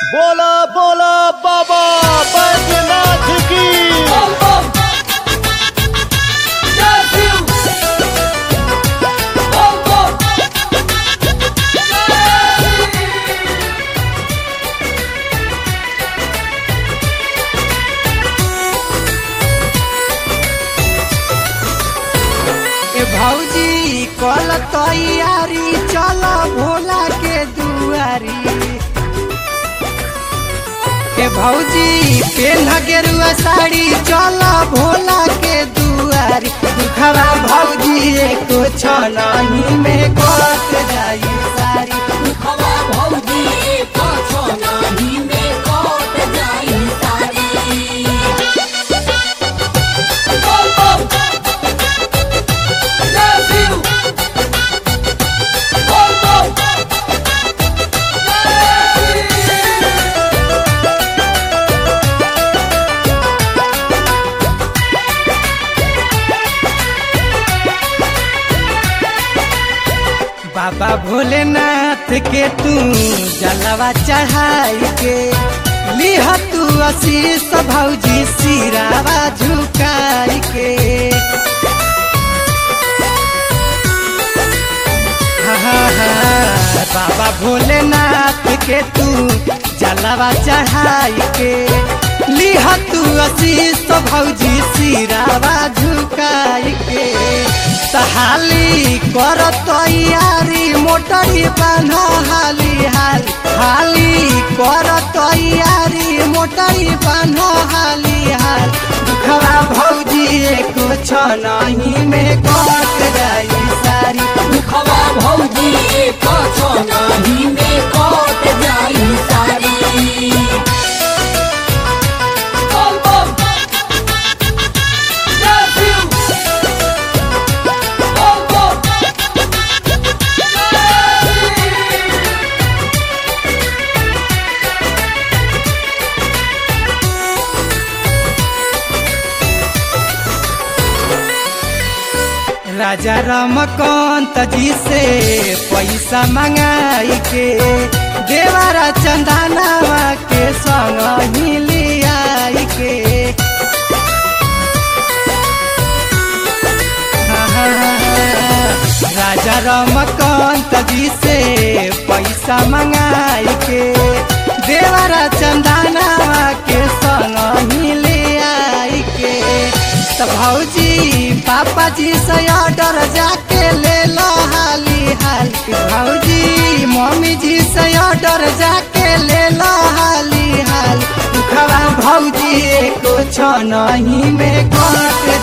बोला बोला बाबा बैद्यनाथ की ए भौजी कल तैयारी चल भोला के दुआरी ए भौजी पेन गेरुआ साड़ी चल भोला के दुआरी दुखरा भौजी एको छनही में कट जाई सारी बाबा भोलेनाथ के तू जलवा चढ़ाई के लिह तू आशीष भौजी सिरावा झुकाई के हाँ, हाँ, हाँ, बाबा भोलेनाथ के तू जलवा चढ़ाई के लिह तू आशीष भौजी सिरावा झुकाई के तहाली कर तैयारी मोटरी बान्ह हाली हाली हाली कर तैयारी मोटरी बान्ह हाली हाल दुखवा भौजी एको छनही में कट जाई सारी राजा रमकांत जी से पैसा मंगाई के देवारा चंदनावा के संग ही लियाई के राजा रमकांत जी से पैसा मंगाई के देवारा चंदनावा के संग ही ले आई के तो भौजी पापा जी से ऑर्डर जाके ले लो हाली हाली भौजी मम्मी जी से ऑर्डर जाके ले लो हाली हाली दुखवा भौजी एको छनही में कट